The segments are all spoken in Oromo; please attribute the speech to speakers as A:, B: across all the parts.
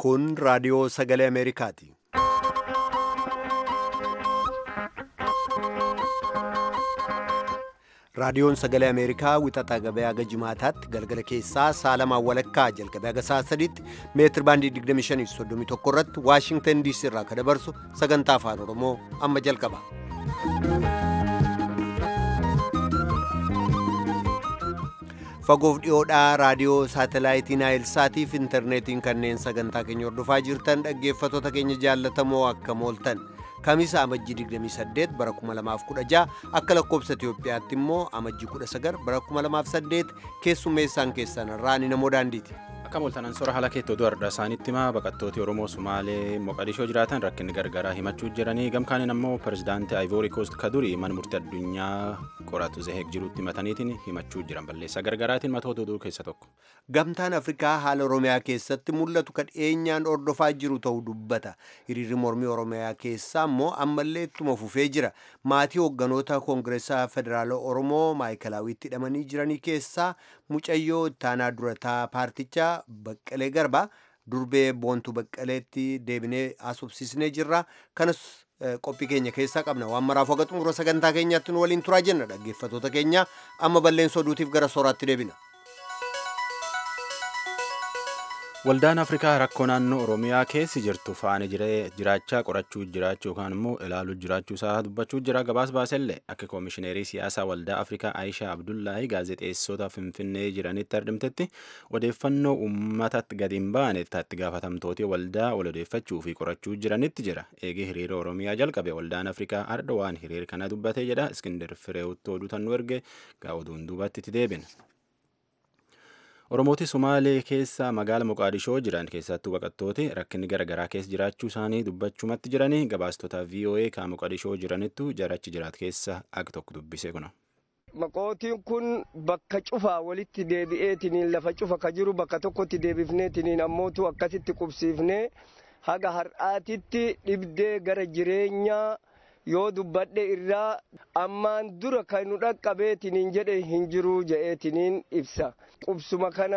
A: Kun raadiyoo sagalee Ameerikaati. Raadiyoon sagalee Ameerikaa wixataa gabaa haga jimaataatti galgala keessaa saalamaan walakkaa jalqabee haga sa'a sadiitti meetir baandii 2531 irratti Waashingtan DC irraa kan dabarsu sagantaa afaan Oromoo amma jalqaba. Fagoof dhiyoodhaa raadiyoo saatalaayitii Naayilsaatii fi intarneetiin kanneen sagantaa keenya hordofaa jirtan dhaggeeffattoota keenya jaallatamoo akka mooltan. Kamisa amajjii 28 bara 2016 akka lakkoobsa Itiyoophiyaatti immoo amajjii 19 bara 2008 keessummeessaan keessan irraa ni namoo daandiiti.
B: Akka mooltanan sora haala keettoo du'arra isaanitti himaa baqattooti Oromoo Sumaalee Moqadishoo jiraatan rakkinni gargaraa himachuu jiranii gamkaaniin ammoo pirezidaantii Ayivoorii Koost Kadurii mana murtii addunyaa qoratu Zeheeg jirutti himataniitiin himachuu jiran balleessaa gargaraatiin matoota oduu keessa tokko.
A: Gamtaan Afrikaa haala Oromiyaa keessatti mul'atu kan dhiyeenyaan hordofaa jiru ta'uu dubbata. Hiriirri mormii Oromiyaa keessaa immoo ammallee ittuma fufee jira. Maatii hoogganoota Koongireesaa Federaala Oromoo Maayikilaawiitti hidhamanii jiranii keessaa mucayyoo ittaanaa durataa paartichaa Baqqalee Garba durbee boontuu Baqqaleetti deebinee haasofsiisnee jirra. Kanas qophii keenya keessaa qabna. Waan maraaf waga xumura sagantaa keenyaatti nu waliin turaa jenna dhaggeeffattoota keenya amma balleessa oduutiif gara sooraatti deebina.
B: Waldaan Afrikaa rakkoo naannoo Oromiyaa keessi jirtu faana jiraachaa qorachuu jiraachuu yookaan immoo ilaaluu jiraachuu isaa dubbachuu jira gabaas baasellee akka koomishineerii siyaasaa Waldaa Afrikaa Aayishaa Abdullaahi gaazexeessota Finfinnee jiranitti argamtetti odeeffannoo uummatatti gadi hin baane itti gaafatamtooti waldaa wal odeeffachuu fi qorachuu jiranitti jira. Eegee hiriira Oromiyaa jalqabe Waldaan Afrikaa arda waan hiriira kana dubbate jedha Iskindar Fireewutti oduu tan nu erge gaa oduun duubatti itti deebina. Oromooti Sumaalee keessa magaala Moqaadishoo jiran keessattuu baqattooti rakkinni garaagaraa keessa jiraachuu isaanii dubbachumatti jiranii gabaastota VOA kan Moqaadishoo jiranittu jarachi jiraat keessa akka tokko dubbise kuna.
C: Maqootiin kun bakka cufaa walitti deebi'eetiniin lafa cufa ka jiru bakka tokkotti deebifneetiniin ammootu akkasitti qubsiifnee haga har'aatitti dhibdee gara jireenyaa yoo dubbadhe irraa ammaan dura kan nu dhaqqabeetiniin jedhe hin jiruu je'eetiniin ibsa. Qubsuma kana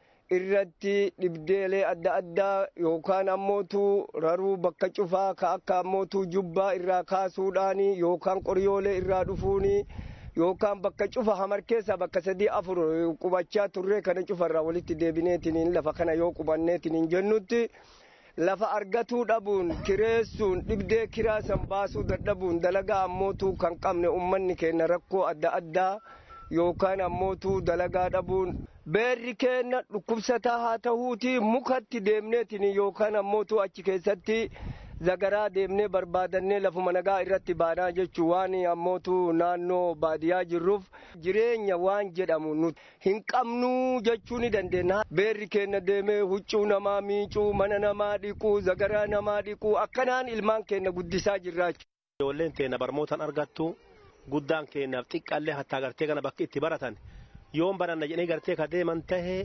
C: irratti dhibdeelee adda addaa yookaan ammootu raruu bakka cufaa ka akka ammootu jubbaa irraa kaasuudhaani yookaan qoryoolee irraa dhufuuni yookaan bakka cufa hamar keessa bakka sadii afur qubachaa turree kana cufarraa walitti deebineetiniin lafa kana yoo qubanneetiniin jennutti. lafa argatuu dhabuun kireessuun dhibdee kiraa san baasuu dadhabuun dalagaa ammootuu kan qabne ummanni keenya rakkoo adda addaa yookaan ammootuu dalagaa dhabuun beerri keenya dhukkubsataa haa ta'uuti mukatti deemneetiin yookaan ammootuu achi keessatti zagaraa deemnee barbaadannee lafuma nagaa irratti baanaa jechuu waan ammootu naannoo baadiyyaa jirruuf jireenya waan jedhamu nuti hin qabnuu jechuu ni dandeenya. Beerri keenya deemee huccuu namaa miicuu mana namaa dhiquu zagaraa namaa dhiquu akkanaan ilmaan keenya guddisaa jirraachu.
D: Ijoolleen teenya barmootaan argattu guddaan keenyaaf xiqqaallee hattaa gartee kana bakki itti baratan yoon baranna jedhanii gartee ka deeman tahee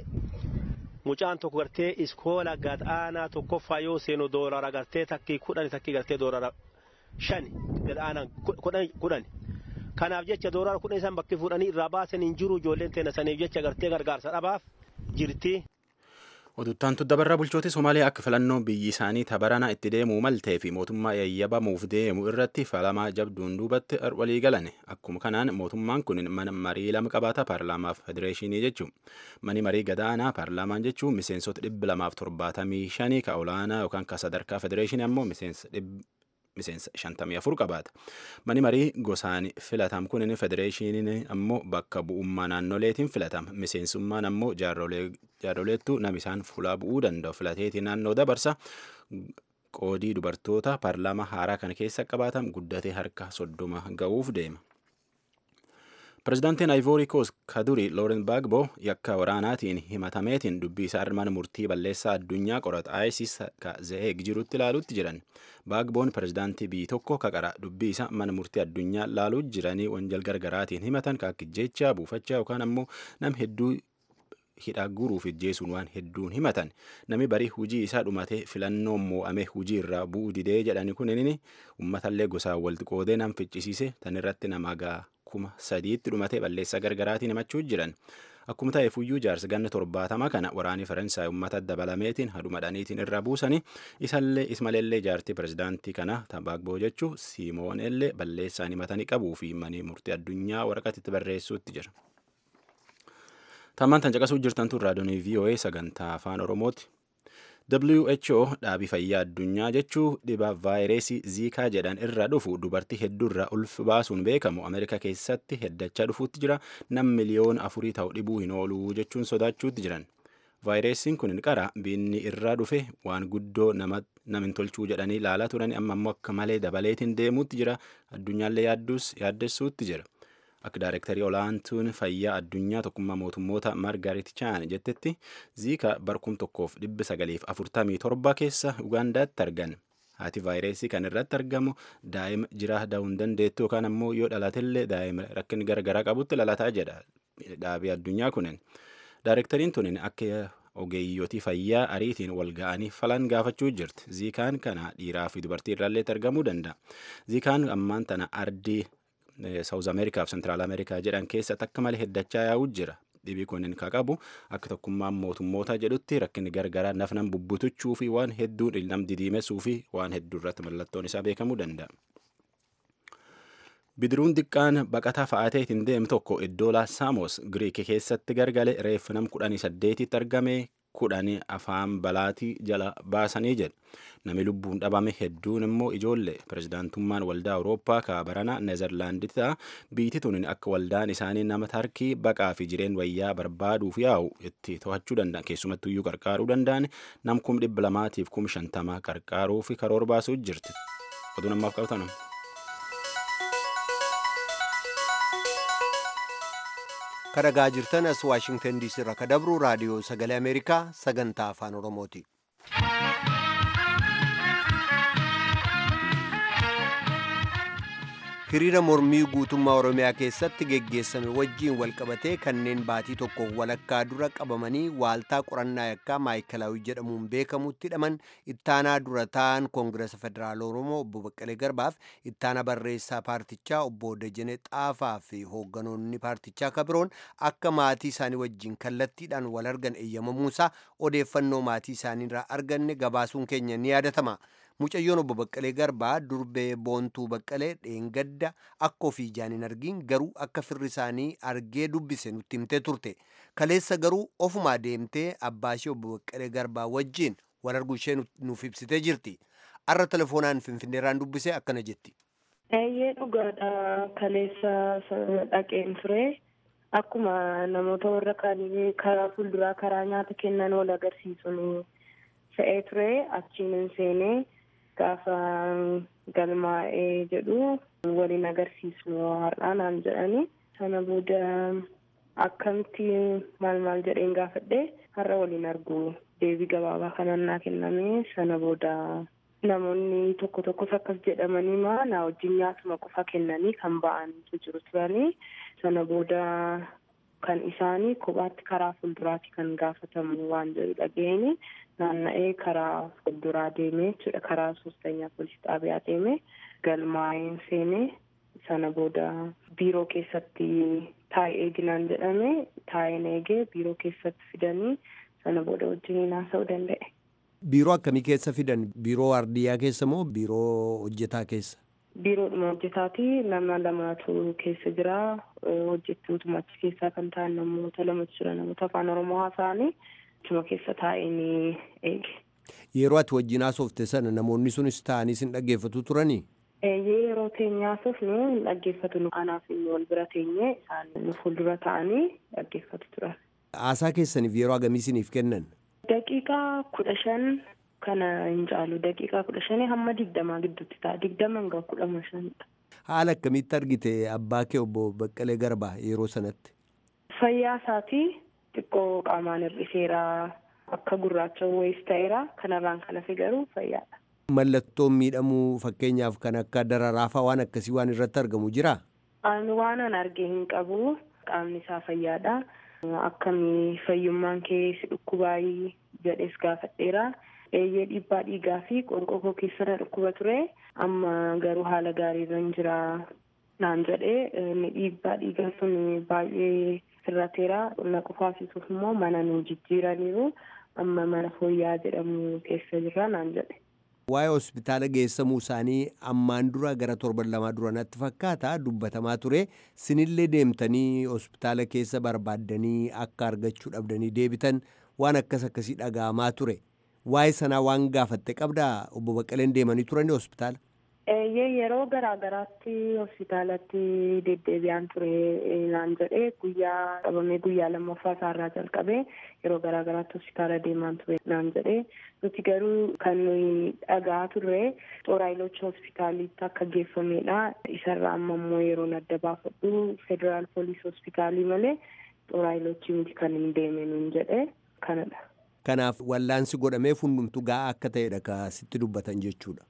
D: mucaan tokko gartee iskoola gad aanaa tokkoffaa yoo seenu doolara gartee takkii kudhani takkii gartee doolara shani gad aanaa kudhani. Kanaaf jecha doolara kudhan isaan bakki fuudhanii irraa baasan hin jiru ijoolleen teenya saniif jecha gartee gargaarsa dhabaaf jirti.
B: Oduttaantu dabarra bulchooti Somaaliyaa akka filannoo biyyi isaanii tabarana itti deemuu maltee fi mootummaa yayyabamuuf deemu irratti falamaa jabduun duubatti walii galan. Akkuma kanaan mootummaan kun mana marii lama qabaata paarlaamaaf federeeshinii jechuun. Mani marii gadaanaa paarlaamaan jechuun miseensota dhibba lamaaf torbaatamii shanii ka olaanaa yookaan ka sadarkaa federeeshinii ammoo miseensa miseensa shantamii afur qabaata. Mani marii gosaan filatam kun federeeshiniin ammoo bakka bu'ummaa naannoleetiin filatama. Miseensummaan ammoo jaarroleettu nam isaan fuulaa bu'uu danda'u filateetii naannoo dabarsa. Qoodii dubartoota paarlaamaa haaraa kana keessa qabaatan guddatee harka soddoma ga'uuf deema. Pireezidaantiin Ayivoorii Koos Kaduri Looren Baagbo yakka waraanaatiin himatameetiin dubbii isaa mana murtii balleessaa addunyaa qorata ISIS ka Zeheeg jirutti ilaaluutti jiran. Baagboon pireezidaantii biyyi tokko kaqara dubbii isaa mana murtii addunyaa ilaaluu jiranii wanjal gargaraatiin himatan ka akka jechaa buufachaa yookaan ammoo nam hedduu hidhaa guuruuf ijjeesuun waan hedduun himatan nami barii hujii isaa dhumatee filannoo moo'amee hujii irraa bu'uu didee jedhani kun inni uummatallee gosaan walitti qoodee nam ficcisiise tan irratti nama gaa kuma sadiitti dhumatee balleessaa gargaraatiin himachuu jiran. Akkuma ta'e fuyyuu jaarsi ganna torbaatama kana waraanii Faransaay uummata dabalameetiin hadumadhaniitiin irra buusanii isallee ismalellee jaartii pirezidaantii kana Tabagboo jechuu Siimoonellee balleessaan himatanii qabuu fi manii murtii addunyaa waraqatitti barreessuutti jira. Tammaan tan caqasuu jirtantu raadiyoonii VOA sagantaa afaan Oromooti. WHO dhaabii fayyaa addunyaa jechuu dhibaa vaayirasii ziikaa jedhan irra dhufu dubartii hedduurra ulf baasuun beekamu Ameerikaa keessatti heddachaa dhufuutti jira nam miliyoona afurii ta'u dhibuu hin oolu jechuun sodaachuutti jiran. Vaayirasiin kun qara biinni irraa dhufe waan guddoo namin tolchuu jedhanii ilaalaa turan amma ammoo akka malee dabaleetiin deemuutti jira addunyaallee yaaddessuutti jira. Akka daarektarii olaantuun fayyaa addunyaa tokkummaa mootummoota Margaret Chaan jettetti ziika barkum tokkoof dhibbi sagaliif afurtamii torba keessa Ugaandaatti argan. Haati vaayirasii kan irratti argamu daa'ima jiraa da'uu hin dandeettu yookaan ammoo yoo dhalatellee daa'ima rakkin garagaraa qabutti lalataa jedha dhaabii addunyaa kunin. Daarektariin tunin akka ogeeyyotii fayyaa ariitiin wal ga'anii falan gaafachuu jirti. Ziikaan kana dhiiraa fi dubartii irraallee argamuu danda'a. Ziikaan ammaan tana ardii Saawuz Ameerikaa fi Sentiraal Ameerikaa jedhan keessatti akka malee heddachaa yaa'uu jira. Dhibii kunin ka qabu akka tokkummaan mootummoota jedhutti rakkinni gargaraa nafnan bubbutuchuu fi waan hedduun nam didiimessuu fi waan hedduu irratti mallattoon isaa beekamuu danda'a. Bidiruun xiqqaan baqataa fa'aatee ittiin deemu tokko iddoo Saamos Giriik keessatti gargale reeffa nam kudhanii saddeetitti argame kudhanii afaan balaatii jala baasanii jedhu. Nami lubbuun dhabame hedduun immoo ijoollee pirezidaantummaan waldaa Awurooppaa kaabarana Neezerlaandita biitti tunin akka waldaan isaanii nama tarkii baqaa fi jireen wayyaa barbaaduuf yaa'u itti to'achuu danda'an keessumattuu iyyuu qarqaaruu danda'an nam kum dhibba lamaatiif kum shantama qarqaaruu fi karoora baasuu jirti. Oduu namaaf qabatan.
A: kadhagaa jirtan as waashingtan diisii irraa ka dabru raadiyoo sagalee ameerikaa sagantaa afaan oromooti. hiriira mormii guutummaa oromiyaa keessatti geggeessame wajjiin walqabatee kanneen baatii tokko walakkaa dura qabamanii waaltaa qorannaa yakkaa maayikalaawii jedhamuun beekamutti hidhaman ittaanaa dura ta'an koongiresa federaal oromoo obbo baqqalee garbaaf ittaana barreessaa paartichaa obbo Dajanee xaafaa fi hoogganoonni paartichaa kabiroon akka maatii isaanii wajjiin kallattiidhaan wal argan eeyyamamuusaa odeeffannoo maatii isaaniirraa arganne gabaasuun keenya ni yaadatama. mucayyoon obbo Baqqalee Garbaa durbee boontuu Baqqalee dheengadda akka ofii ijaan hin argin garuu akka firri isaanii argee dubbise nutti himtee turte. Kaleessa garuu ofumaa deemtee abbaa ishee obbo Baqqalee Garbaa wajjin wal arguu ishee nuuf ibsitee jirti. Arra telefoonaan Finfinneerraan dubbise akkana jetti.
E: Eeyyee dhugaadha kaleessa dhaqeen ture. Akkuma namoota warra kaanii karaa fuulduraa karaa nyaata kennan wal agarsiisuun fe'ee ture achiin seenee gaafa galmaa'ee jedhu waliin agarsiisnu har'aa naan jedhani sana booda akkamitti maal maal jedheen gaafadhe har'a waliin argu deebii gabaabaa kanan naa kenname sana booda namoonni tokko tokkos akkas jedhamanii maa na wajjin nyaatuma qofa kennanii kan ba'antu jiru turanii sana booda kan isaanii kophaatti karaa fuulduraatti kan gaafatamu waan jedhu dhageenye naanna'ee karaa fuulduraa deemee jechuudha karaa soostanyaa poolisii xaabiyaa deemee galmaa'een seenee sana booda biiroo keessatti taa'ee eeginaan jedhame taa'een eegee biiroo keessatti fidanii sana booda wajjin haasa'uu danda'e.
A: Biiroo akkamii keessa fidan? Biiroo waardiyyaa keessa moo biiroo hojjetaa keessa?
E: Biiroodhuma hojjetaati nama lamatu keessa jira hojjettootuma achi keessaa kan ta'an namoota lamatu jira namoota afaan oromoo haasa'anii achuma keessa taa'een eege.
A: Yeroo ati wajjin haasofte sana namoonni sunis ta'anii sin dhaggeeffatu turanii?
E: Yeroo teenye haasofnu hin dhaggeeffatu nu anaaf inni wal bira teenye isaan nu fuuldura ta'anii dhaggeeffatu turan.
A: Haasaa keessaniif yeroo hagamii isiniif kennan?
E: Daqiiqaa kudha shan kana hin caalu daqiiqaa kudha shanii hamma digdamaa gidduutti ta'a digdama hanga kudha shanidha.
A: Haala akkamitti argite abbaa kee obbo Baqqalee Garbaa yeroo sanatti?
E: Fayyaa isaatii xiqqoo qaamaan hir'iseera akka gurraacha wayis ta'eera kanarraan kan hafe garuu fayyaadha.
A: Mallattoon miidhamuu fakkeenyaaf kan akka dararaafaa waan akkasii waan irratti argamu jiraa?
E: Ani waan an arge hin qabu qaamni isaa fayyaadha. Akkamii fayyummaan kee si dhukkubaayii jedhees gaafadheera. Eeyyee dhiibbaa dhiigaa fi qonqoo koo keessa na dhukkuba ture. Amma garuu haala gaariirra hin jira. naan jedhee dhiibbaa dhiigaa sun baay'ee sirrateera na qufaasisuuf immoo mana nu jijjiiraniiru amma mana fooyyaa jedhamu keessa jirra naan jedhe.
A: Waa'ee hospitaala geessamuu isaanii ammaan dura gara torban lamaa dura natti fakkaata dubbatamaa ture sinillee deemtanii hospitaala keessa barbaaddanii akka argachuu dhabdanii deebitan waan akkas akkasii dhaga'amaa ture waa'ee sanaa waan gaafatte qabdaa obbo Baqqaleen deemanii turanii hospitaala.
E: yeroo garaa garaatti hospitaalatti deddeebi'aan ture naan jedhee guyyaa qabamee guyyaa lammaffaa isaarraa jalqabee yeroo garaa garaatti hospitaala deemaan ture naan jedhee nuti garuu kan nuyi dhagaa turre xoraayilocha hospitaalitti akka geeffamedha isarraa amma immoo yeroo adda baafadhu federaal poolis hospitaalii malee xoraayilochi miti kan hin deeme nuun jedhee kanadha.
A: Kanaaf wallaansi godhamee hundumtu ga'a akka ta'edha ka sitti dubbatan jechuudha.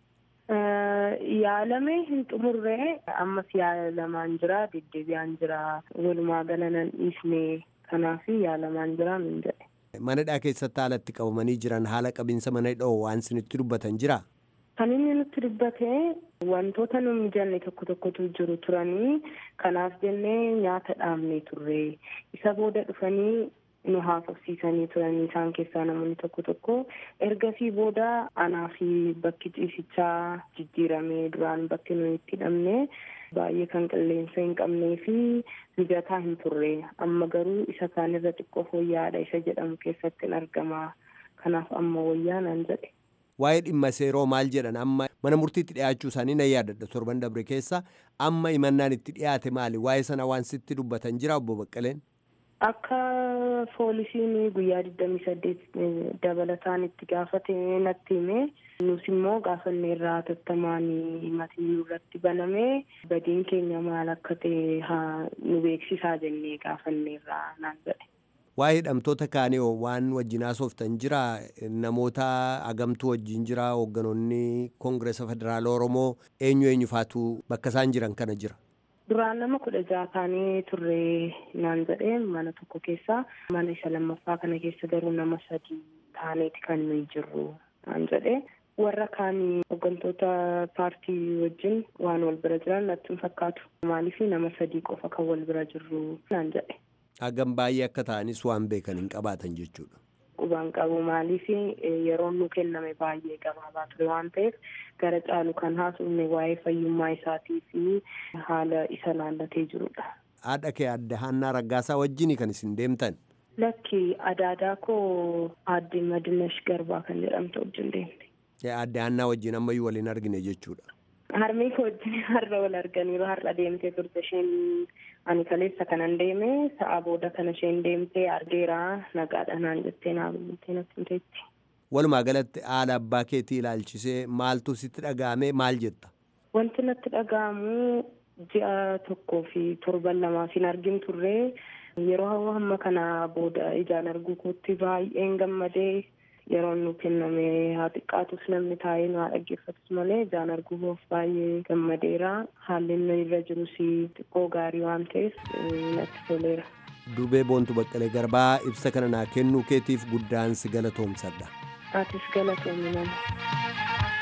E: Yaalamee hin xumurree ammas yaalamaan jira deddeebi'aan jira walumaa gala nan dhiisne kanaaf yaalamaan jira min jedhe.
A: Manadhaa keessatti haalatti qabamanii jiran haala qabinsa mana dha'oo waan isinitti dubbatan jira.
E: Kan inni nutti dubbate wantoota nu mijanne tokko tokkotu jiru turanii kanaaf jennee nyaata dhaabnee turre isa booda dhufanii nu haasofsiisanii turanii isaan keessaa namoonni tokko tokko ergasii booda anaa fi bakki ciisichaa jijjiiramee duraan bakki nuyi itti hidhamne baay'ee kan qilleensa hin qabnee fi mijataa hin turre amma garuu isa kaanirra xiqqoo fooyya'aadha isa jedhamu keessatti hin argama kanaaf amma wayyaa nan jedhe.
A: Waa'ee dhimma seeroo maal jedhan amma mana murtiitti dhiyaachuu isaanii nan yaadadha torban dabre keessa amma himannaan itti dhiyaate maali waa'ee sana waan sitti dubbatan jira obbo Baqqaleen.
E: Akka poolisiin guyyaa digdamii saddeet dabalataan itti gaafate natti hime nus immoo gaafanneerraa tattamaan himatii irratti baname badiin keenya maal akka ta'e haa nu beeksisaa jennee gaafanneerraa naan jedhe.
A: Waa'ee hidhamtoota kaanii waan wajjin haasoftan jira namoota agamtuu wajjin jira hoogganoonni koongireesa federaala Oromoo eenyu eenyu faatu bakka isaan jiran kana jira.
E: Duraan nama kudha jaha taanee turre naan jedhee mana tokko keessa mana isa lammaffaa kana keessa garuu nama sadii taaneeti kan nuyi jirru naan jedhee warra kaanii hooggantoota paartii wajjin waan wal bira jiran natti hin fakkaatu maaliif nama sadii qofa kan wal bira jirru naan jedhe.
A: Hagam baay'ee akka ta'anis waan beekan hin qabaatan jechuudha.
E: Qubaan qabu maaliif yeroon nu kenname baay'ee gabaabaa ture waan ta'eef gara caalu kan haasofne waa'ee fayyummaa isaatii fi haala isa laallatee jirudha.
A: Haadha kee adda Haannaa Raggaasaa wajjin kan isin deemtan.
E: Lakki adaadaa koo aadde Madinash Garbaa kan jedhamtu wajjin deemte.
A: Aadde Haannaa wajjin ammayyuu waliin argine jechuudha.
E: Harmee koo wajjin har'a wal arganiiru har'a deemtee turte isheen ani kaleessa kanan deeme sa'a booda kana isheen deemtee argeera nagaadha naan jettee naa bilbiltee natti himteetti.
A: Walumaa galatti haala abbaa keetii ilaalchisee maaltu sitti dhaga'ame maal jetta?
E: Wanti natti dhaga'amu ji'a tokkoo fi torban lamaaf hin argin turre yeroo hamma kana booda ijaan arguu kootti baay'een gammadee yeroon nu kenname haa xiqqaatus namni taa'ee nu haa dhaggeeffatus malee ijaan arguuf baay'ee gammadeera haalli inni irra jirus xiqqoo gaarii waan ta'eef natti toleera.
A: Dubee Boontu Baqqalee Garbaa ibsa kana naa kennuu keetiif guddaan si galatoomsadha.
E: Atis galatoomi nama.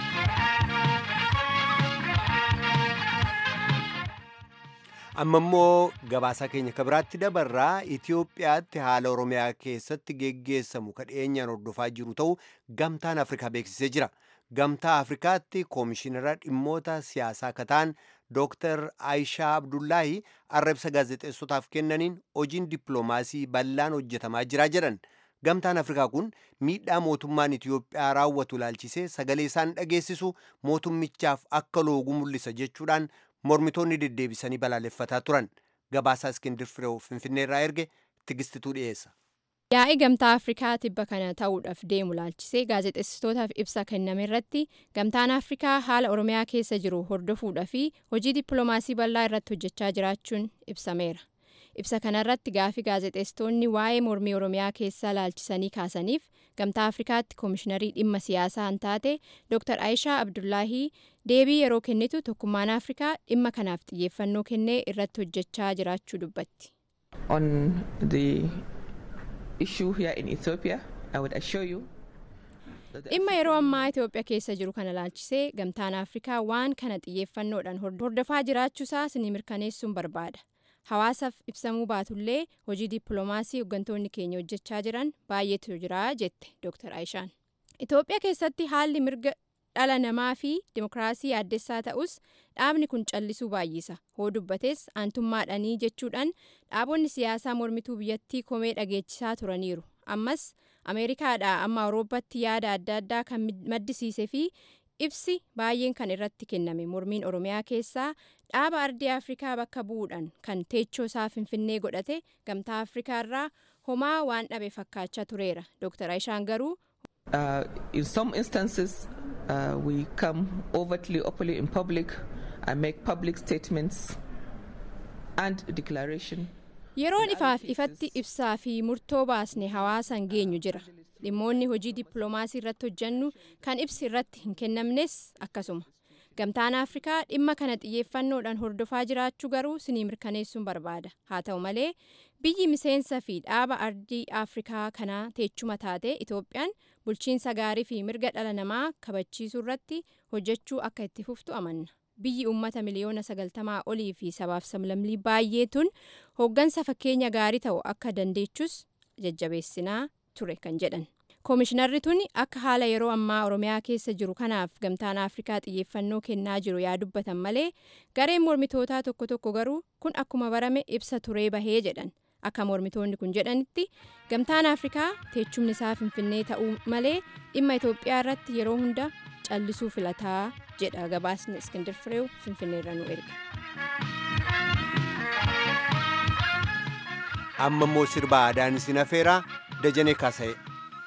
A: amma immoo gabaasaa keenya kabiraatti dabarraa Itoophiyaatti haala Oromiyaa keessatti geggeessamu kadheenyaan hordofaa jiru ta'uu gamtaan Afrikaa beeksisee jira. Gamtaa Afrikaatti koomishinara dhimmoota siyaasaa kataan Dr. Aishaa Abdullaahi arrabsa gaazexeessotaaf kennaniin hojiin dippiloomaasii bal'aan hojjetamaa jira jedhan. Gamtaan Afrikaa kun miidhaa mootummaan Itoophiyaa raawwatu ilaalchisee sagalee isaan dhageessisu mootummichaaf akka loogu mul'isa jechuudhaan mormitoonni deddeebisanii balaaleffataa turan gabaasaa iskindir fireew finfinneerraa erge tigistituu dhiyeessa.
F: yaa'ii gamtaa afrikaa tibba kana ta'uudhaaf deemu laalchisee gaazexeessitootaaf ibsa kenname irratti gamtaan afrikaa haala oromiyaa keessa jiru hordofuudhaa fi hojii dippiloomaasii bal'aa irratti hojjechaa jiraachuun ibsameera ibsa kanarratti gaafii gaazexeessitoonni waa'ee mormii oromiyaa keessaa laalchisanii kaasaniif gamtaa afrikaatti koomishiinarii dhimma siyaasaa hin taate dr aayishaa abdullaahii deebii yeroo kennitu tokkummaan afrikaa dhimma kanaaf xiyyeeffannoo kennee irratti hojjechaa jiraachuu dubbatti.
G: issue here in Ethiopia, I would assure you.
F: dhimma yeroo ammaa itoophiyaa keessa jiru kana laalchisee gamtaan afrikaa waan kana xiyyeeffannoodhaan hordofaa jiraachuusaa isinii mirkaneessuun barbaada hawaasaaf ibsamuu baatullee hojii dippiloomaasii hooggantoonni keenya hojjechaa jiran baay'eetu jira jette dr aayishaan itoophiyaa keessatti haalli mirga dhala namaa fi dimokiraasii yaaddessaa ta'us dhaabni kun callisuu baay'isa hoo dubbates aantummaadhanii jechuudhaan dhaabonni siyaasaa mormituu biyyattii komee dhageechisaa turaniiru ammas ameerikaadhaa amma awurooppaatti yaada adda addaa kan maddisiisee fi ibsi baay'een kan irratti kenname mormiin oromiyaa keessaa dhaaba ardii afrikaa bakka bu'uudhaan kan teechoo isaa finfinnee godhate gamtaa afrikaa irraa homaa waan dhabe fakkaachaa tureera dr aishaan garuu
G: Uh, in some instances, uh, we come overtly, openly in public and make public statements and declaration.
F: yeroon ifaaf ifatti ibsaa fi murtoo baasne hawaasan geenyu jira dhimmoonni hojii dippiloomaasii irratti hojjannu kan ibsi irratti hin kennamnes akkasuma gamtaan afrikaa dhimma kana xiyyeeffannoodhaan hordofaa jiraachuu garuu sinii mirkaneessuun barbaada haa ta'u malee biyyi miseensa fi dhaaba ardii afrikaa kanaa teechuma taate itoophiyaan bulchiinsa gaarii fi mirga dhala namaa kabachiisuu irratti hojjechuu akka itti fuftu amanna biyyi uummata miliyoona sagaltamaa olii fi sabaaf sablammii baay'eetuun hooggansa fakkeenya gaarii ta'u akka dandeechus jajjabeessinaa ture kan jedhan koomishinarri tun akka haala yeroo ammaa oromiyaa keessa jiru kanaaf gamtaan afrikaa xiyyeeffannoo kennaa jiru yaa dubbatan malee gareen mormitootaa tokko tokko garuu kun akkuma barame ibsa turee bahee jedhan akka mormitoonni kun jedhanitti gamtaan afrikaa teechumni isaa finfinnee ta'uu malee dhimma itoophiyaa irratti yeroo hunda callisuu filataa jedha gabaasni iskindir fireew finfinneerra nu erga.
A: amma immoo sirba aadaan isin afeeraa dajanee kaasa'e.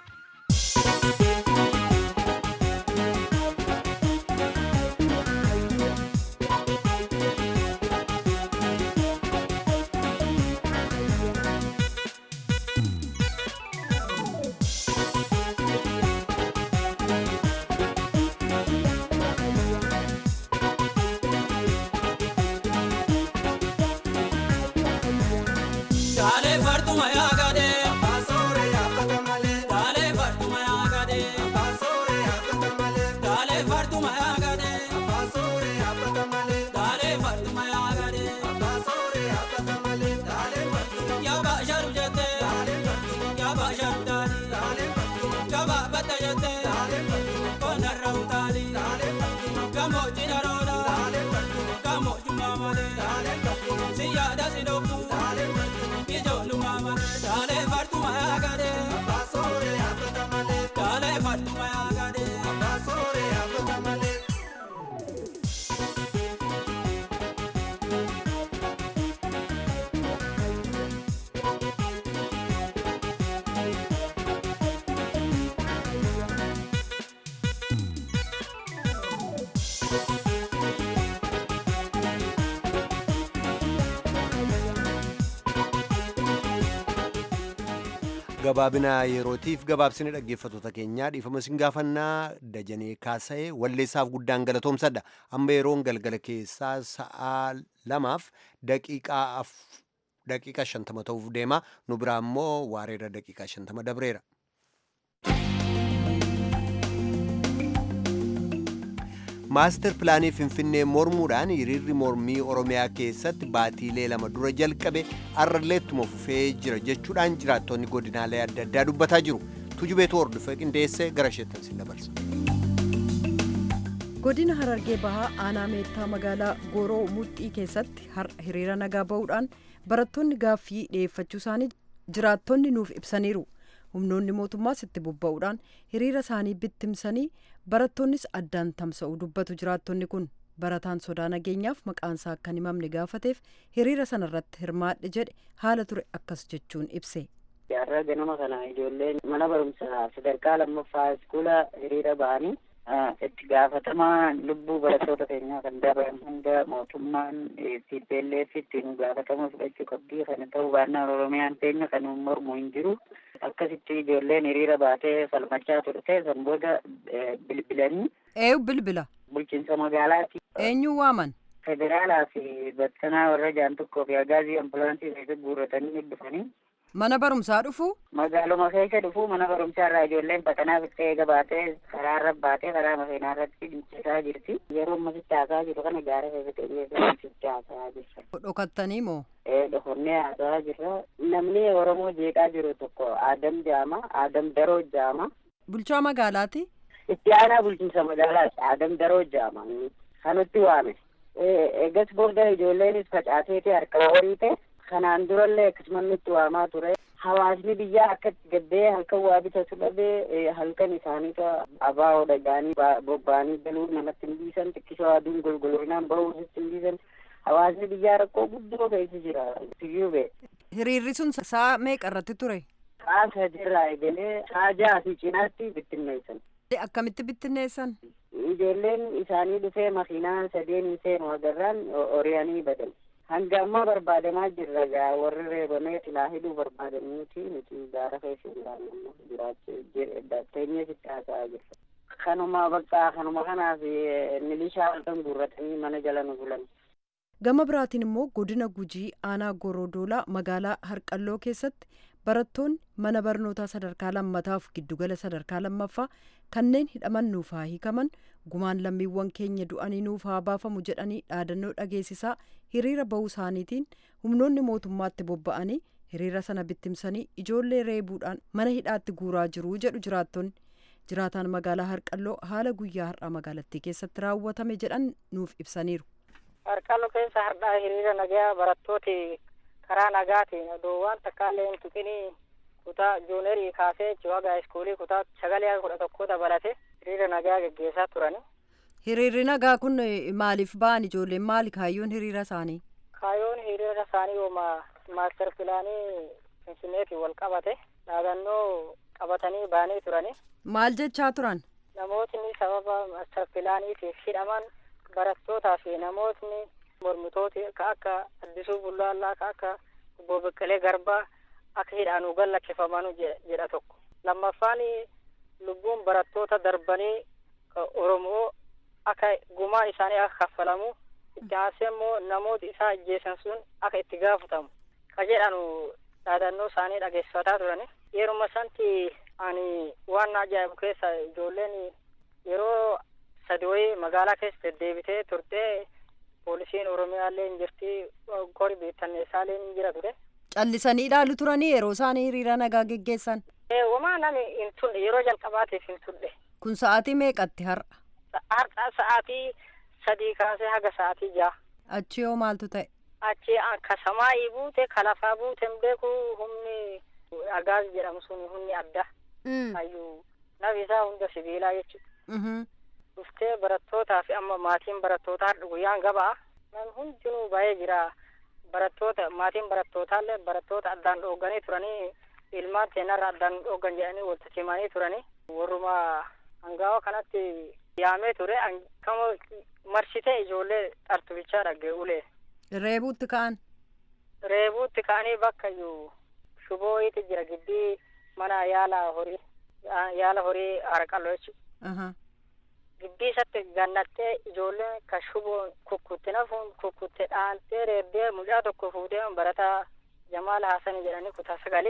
A: gabaabina yerootiif gabaabsine dhaggeeffattoota keenyaa dhiifama isin gaafannaa dajanee kaasa'e walleessaaf guddaan galatoomsadha amma yeroon galgala keessaa sa'a lamaaf daqiiqaa daqiiqa shantama ta'uuf deema nu biraa immoo waareera daqiiqaa shantama dabreera. maastar pilaanii finfinnee mormuudhaan hiriirri mormii oromiyaa keessatti baatiilee lama dura jalqabe arraleettuma fufee jira jechuudhaan jiraattonni godinaalee adda addaa dubbataa jiru tujubeetu hordofee qindeessee gara isheettan sin dabarsa.
H: godina harargee bahaa aanaa meettaa magaalaa gooroo mudhii keessatti har'a hiriira nagaa ba'uudhaan barattoonni gaaffii dhiyeeffachuu isaanii jiraattonni nuuf ibsaniiru. humnoonni mootummaas itti bobba'uudhaan hiriira isaanii bittimsanii barattoonnis addaan tamsa'u dubbatu jiraattonni kun barataan sodaa nageenyaaf maqaansaa akka hin himamne gaafateef hiriira sanarratti hirmaadhe jedhe haala ture akkas jechuun ibse.
I: Har'a ganama kana ijoolleen mana barumsaa sadarkaa lammaffaa iskuula hiriira ba'anii itti gaafatamaa lubbuu barattoota keenyaa kan dabalan hunda mootummaan TPLF ittiin gaafatama fudhachuu qabdii kana ta'uu baannaan Oromiyaan teenya kan mormu hin jiru. Akkasitti ijoolleen hiriira baatee falmachaa turte san booda bilbilanii.
H: Eeyu bilbila.
I: Bulchiinsa magaalaati.
H: Eenyu waaman?
I: Federaalaa fi battanaa warra jaan tokkoo fi agaazii ambulaansii keessatti guurratanii dhufanii
H: Mana barumsaa dhufu?
I: Magaaluma keessa dhufu mana barumsaa irraa ijoolleen baqanaa fixee gabaatee karaa irra baatee karaa makiinaa irratti dhiichisaa jirti. Yeroo amma sitti haasaa jiru kana gaara keessatti dhiyeessanii sitti haasaa jirra.
H: Dhokattanii moo?
I: Ee dhokonnee haasaa jirra. Namni Oromoo jeeqaa jiru tokko Aadam Jaama, Aadam Daroo Jaama.
H: Bulchaa magaalaati?
I: Itti aanaa bulchiinsa magaalaati Aadam Daroo Jaama. Kanutti waame. Eegas booda ijoolleenis facaateeti harka horii ta'e. kanaan durallee akkasumas nutti waamaa ture hawaasni biyyaa akkatti gabbee halkan waa bitatu dhabee halkan isaaniitu abaa'oo dhagaanii bobba'anii galuu namatti hin dhiisan xiqqisoo aduun golgoloinaan bahuu hin dhiisan hawaasni biyyaa rakkoo guddoo keessa jira tiyyuu bee.
H: Hiriirri sun saa meeqa irratti ture?
I: Sa'a sadirraa eegalee sa'a ja'a fi cinaatti bittinneessan.
H: Akkamitti bittinneessan?
I: Ijoolleen isaanii dhufee makiinaa sadeen seenu agarraan oriyanii badan. hanga ammaa barbaadamaa jirra gaa warri reebamee silaa hidhuu barbaadaniiti nuti gaara keessa jiraannu jiraachuu teenyee sitti haasa'aa jirra. Kanuma bakka kanuma kanaaf milishaa halkan guurratanii mana jala nu bulan.
H: Gama biraatiin immoo godina Gujii aanaa Gorodoolaa magaalaa Harqalloo keessatti barattoonni mana barnootaa sadarkaa lammataaf giddugala sadarkaa lammaffaa kanneen hidhaman nuuf haa hiikaman gumaan lammiiwwan keenya du'anii nuuf haa baafamu jedhanii dhaadannoo dhageessisaa hiriira bahuu isaaniitiin humnoonni mootummaatti bobba'anii hiriira sana bittimsanii ijoollee reebuudhaan mana hidhaatti guuraa jiru jedhu jiraattonni jiraataan magaalaa harqalloo haala guyyaa har'aa magaalattii keessatti raawwatame jedhan nuuf ibsaniiru.
J: harqalloo keessa har'aa hiriira nagaa barattooti karaa nagaatiin odoo waan takkaallee hin tuqinii kutaa joonerii kaasee jiwaga iskuulii kutaa sagalee kudha tokko dabalate hiriira nagaa geggeessaa turani.
H: Hiriirri nagaa kun maaliif ba'an ijoolleen maali kaayyoon hiriira isaanii?
J: Kaayyoon hiriira isaanii yooma maaster pilaanii finfinneetiin wal qabate dhaadannoo qabatanii ba'anii turani.
H: Maal jechaa turan?
J: Namootni sababa maaster pilaaniitiif hidhaman barattootaa fi namootni mormitooti ka akka addisuu bullaallaa ka akka obbo Beqqelee Garbaa akka hidhaanuu gallakkifamanu jedha tokko. Lammaffaan lubbuun barattoota darbanii Oromoo akka gumaan isaanii akka kaffalamu itti aansee immoo namoota isaa ajjeesan sun akka itti gaafatamu ka jedhanu dhaadannoo isaanii dhageessifataa turani. Yeruma santi ani waan ajaa'ibu keessa ijoolleen yeroo sadi wayii magaalaa keessa deddeebitee turtee poolisiin oromiyaallee hin jirti kori beektanneessaallee hin jira ture.
H: Callisanii ilaalu turanii yeroo isaanii hiriira nagaa geggeessan.
J: Wamaa nami hin tulle yeroo jalqabaatiif hin tulle.
H: Kun sa'aatii meeqatti har'a?
J: Har'a sa'aatii sadii kaasee haga sa'aatii ja'a.
H: Achi yoo maaltu ta'e?
J: Achi ka samaayii buute ka lafaa buute hin beeku humni agaaz jedhamu sun humni adda. Hayyuu nafi isaa hunda sibiilaa jechuudha. dhuftee barattootaa fi amma maatiin barattootaa har'a guyyaan gabaa nan hundinuu ba'ee jira barattoota maatiin barattootallee barattoota addaan dhoogganii turanii ilmaan seenarra addaan dhooggan jedhanii walitti himanii turanii warruma hangaawa kanatti yaamee ture kama marsitee ijoollee xartubichaa dhagge ulee.
H: Reebuutti ka'an.
J: Reebuutti ka'anii bakka iyyuu shubooyiiti jira gibbii mana yaala horii yaala horii harqalloo jechuudha. gibbii isatti gannattee ijoolleen ka shuboon kukkutte nafuun kukkutte dhaantee reebbee mucaa tokko fuutee barataa jamaal haasani jedhanii kutaa sagali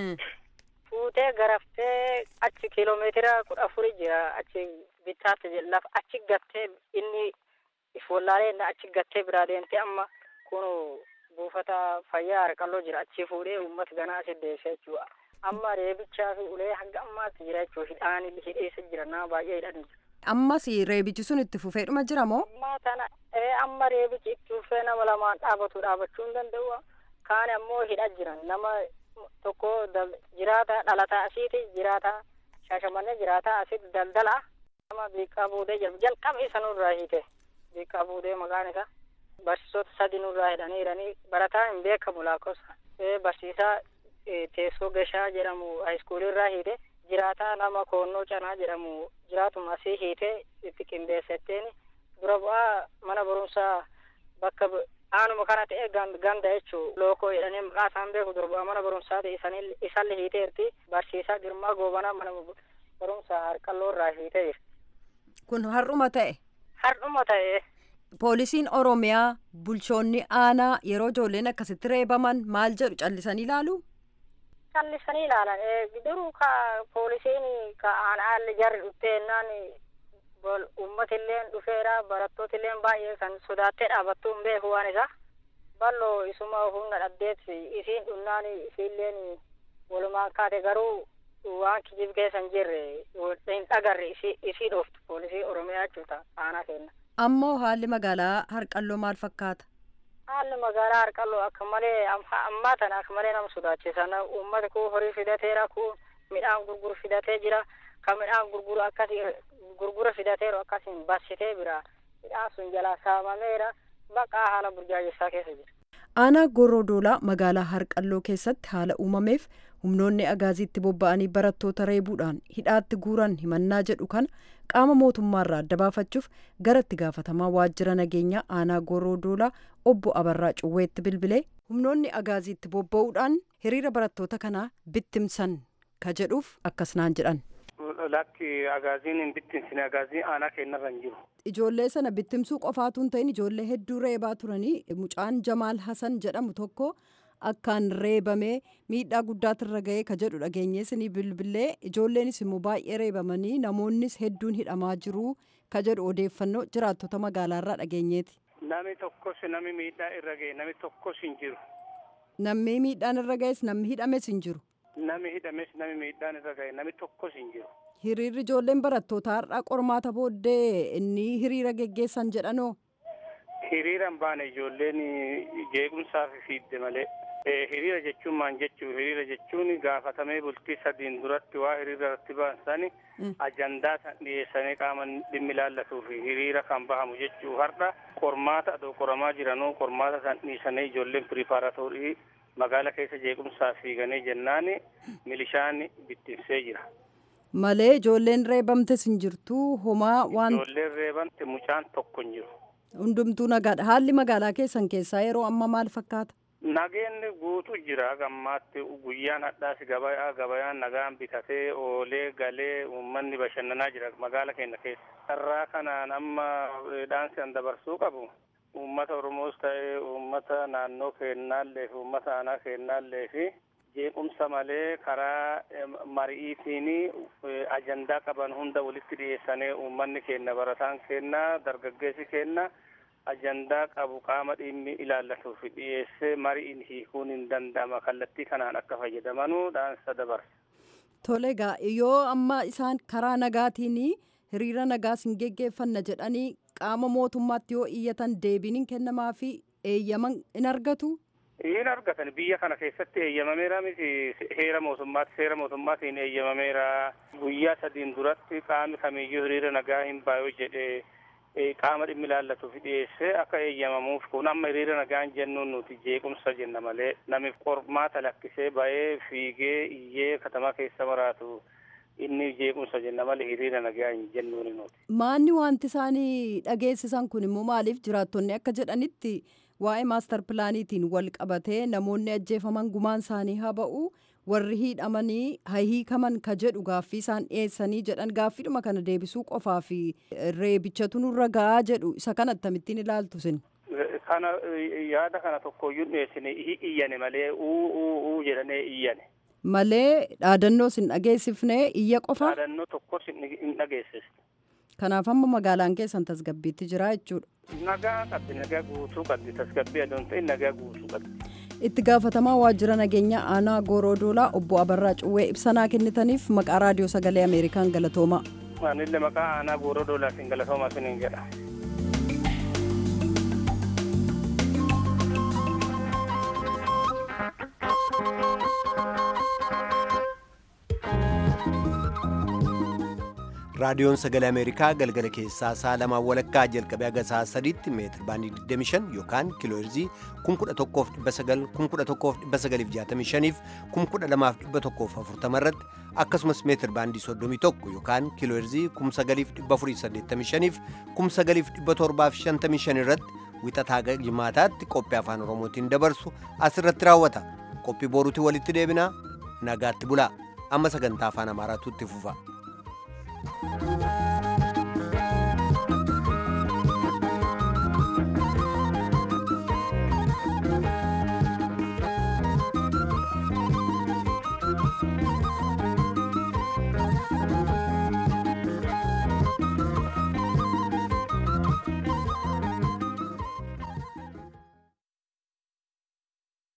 J: fuutee garaftee achi kiiloomeetira kudha afuri jira achi bittaatti lafa achi gattee inni if wallaalee inni achi gattee biraa deemtee amma kun buufata fayyaa harqalloo jira achi fuudhee uummata ganaa asi deessee jechuudha amma reebichaa fi ulee hanga ammaatti jira jechuudha hidhaan hidheessa jira nama baay'ee hidhanii jira.
H: ammas reebichi sun itti fufeedhuma jira moo?
J: Amma tana amma reebichi itti fufee nama lamaan dhaabatu dhaabachuu hin danda'u. Kaan ammoo hidha jiran nama tokko jiraata dhalataa asiiti jiraata shaashamannee jiraata asitti daldala nama biiqqaa buudee jedhamu jalqaba isa nurraa hiite biiqqaa buudee maqaan isaa barsiisota sadi nurraa hidhanii hidhanii barataa hin beekamu lakkoofsa barsiisaa teessoo gashaa jedhamu haayiskuulirraa hiite jiraataa nama koonnoo canaa jedhamu jiraatuma asii hiitee itti qindeessetteen dura bu'aa mana barumsaa bakka aanuma kana ta'e ganda jechuu lookoo jedhanii maqaa isaan beeku dura bu'aa mana barumsaa ta'e isallee hiiteerti barsiisaa girmaa goobanaa mana barumsaa harqalloo irraa hiitee jirti.
H: Kun har'uma ta'e.
J: Har'uma ta'e.
H: Poolisiin Oromiyaa bulchoonni aanaa yeroo ijoolleen akkasitti reebaman maal jedhu callisanii ilaalu?
J: callisanii ilaalan duruu ka poolisiin ka aanaalli jarri dhufteennaan uummatilleen dhufeera barattootilleen baay'ee kan sodaattee dhaabattuu hin beeku waan isa balloo isuma humna dhabdeet isiin dhunnaan isiilleen walumaan kaate garuu waan kijib keessa hin jirre hin dhagarre isii dhooftu poolisii oromiyaa jechuudha aanaa kenna.
H: ammoo haalli magaalaa harqalloo maal fakkaata.
J: haalli magaalaa harqalloo akka malee ammaa tana akka malee nama sodaachisan uummati kun horii fidateera kun midhaan gurguru fidatee jira kan midhaan gurguru akkasii gurgura fidateeru akkasiin barsitee bira midhaan sun jalaa saamameera baqaa haala burjaajessaa keessa jira.
H: aanaa gorodoolaa magaalaa harqalloo keessatti haala uumameef humnoonni agaaziitti bobba'anii barattoota reebuudhaan hidhaatti guuran himannaa jedhu kana qaama mootummaarraa adda baafachuuf gara itti gaafatamaa waajjira nageenyaa aanaa gorodoolaa obbo abarraa cuwweetti bilbilee humnoonni agaaziitti bobba'uudhaan hiriira barattoota kanaa bittimsan ka jedhuuf akkas naan jedhan.
K: lakki agaaziin hin bittinsine agaazii aanaa kennarra hin jiru.
H: Ijoollee sana bittimsuu qofaatu hin ta'in ijoollee hedduu reebaa turanii mucaan Jamaal Hasan jedhamu tokko akkaan reebamee miidhaa guddaatirra ga'ee ka jedhu dhageenyees ni bilbilee ijoolleenis immoo baay'ee reebamanii namoonnis hedduun hidhamaa jiru ka jedhu odeeffannoo jiraattota magaalaarraa dhageenyeeti.
K: Nami tokkos nami miidhaa irra ga'e nami tokkos hin jiru.
H: Namni miidhaan irra ga'es namni hidhames hin jiru.
K: Nami hidhames nami miidhaan irra ga'e nami tokkos hin jiru.
H: Hiriirri ijoolleen barattoota har'aa qormaata booddee inni hiriira geggeessan jedhanoo.
K: Hiriiraan baane ijoolleen jeequmsaaf fiidde malee. Hiriira jechuun maal jechuu hiriira jechuun gaafatamee bultii sadiin duratti waa hiriira irratti baasan ajandaa san dhiyeessanii qaama dhimmi ilaallatuuf hiriira kan bahamu jechuu har'a qormaata adoo qoramaa jiranuu qormaata san dhiisanii ijoolleen piripaaratorii magaala keessa jeequmsaa fiiganii jennaan milishaan bittinsee jira.
H: Malee ijoolleen reebamtes hin jirtu homaa waan.
K: Ijoolleen reebamte mucaan tokko hin jiru.
H: Hundumtuu nagaadha. Haalli magaalaa keessan keessaa yeroo amma maal fakkaata?
K: Nageenni guutu jira gammaatti guyyaan hadhaas gabayaa gabayaan nagaan bitatee oolee galee uummanni bashannanaa jira magaala keenya keessa. Carraa kanaan amma dhaansi an dabarsuu qabu. Uummata Oromoos ta'ee uummata naannoo keennaallee fi uummata aanaa keennaallee fi jeequmsa malee karaa mari'iitiin ajandaa qaban hunda walitti dhiyeessanii uummanni keenya barataan keenya dargaggeessi keenya ajandaa qabu qaama dhimmi ilaallatuuf dhiyeessee mari'iin hiikuun hin danda'ama kallattii kanaan akka fayyadamanuu dhaansa dabarsa.
H: Tole egaa yoo amma isaan karaa nagaatiin hiriira nagaas hin geggeeffanna jedhanii qaama mootummaatti yoo iyyatan deebiin hin kennamaa fi eeyyaman in argatu.
K: Hin argatan biyya kana keessatti eeyyamameera miti heera mootummaatti seera mootummaatiin eeyyamameera guyyaa sadiin duratti qaami kamiyyuu hiriira nagaa hin baay'oo jedhee qaama dhimmi ilaallatuuf dhiyeessee akka eeyyamamuuf kun amma hiriira nagaan jennuun nuti jeequmsa jenna malee namiif qormaata lakkisee ba'ee fiigee iyyee katamaa keessa maraatu inni jeequmsa jenna malee hiriira nagaa hin jennuun nuti.
H: Maanni wanti isaanii dhageessisan kun immoo maaliif jiraattonni akka jedhanitti waa'ee maastar pilaaniitiin wal qabatee namoonni ajjeefaman gumaan isaanii haa ba'u warri hidhamanii haa hiikaman ka jedhu gaaffii isaan dhiyeessanii jedhan gaaffiidhuma kana deebisuu qofaa fi reebichatu nurra ga'aa jedhu isa kana akkamittiin ilaaltu sin.
K: Kana yaada kana tokkoyyuu dhiyeessine iyyane malee uu uu uu jedhanii iyyane.
H: Malee dhaadannoo sin dhageessifnee iyya qofa.
K: Dhaadannoo tokkos hin dhageessisne.
H: Kanaaf amma magaalaan keessan tasgabbiitti jira jechuudha.
K: Nagaa qabdi nagaa guutuu qabdi tasgabbii adoon ta'e nagaa guutuu qabdi.
H: Itti gaafatamaa waajjira nageenyaa aanaa Goorodoolaa obbo Abarraa Cuwwee ibsanaa kennitaniif maqaa raadiyoo sagalee Ameerikaan galatooma.
K: Anillee maqaa aanaa Goorodoolaatiin galatooma isiniin jedha.
A: raadiyoon sagalee ameerikaa galgala keessaa sa'a lamaa walakkaa jalqabee haga sa'a sadiitti meetir baandii 25 yookaan kiilooherzii 11,900 11,965 fi 12,140 irratti akkasumas meetir baandii 31 yookaan kiilooherzii 9,485 fi 9,755 irratti wixataa jimaataatti qophii afaan oromootiin dabarsu asirratti raawwata qophii boruutti walitti deebinaa nagaatti bulaa amma sagantaa afaan amaaraatu itti fufa. Thank you.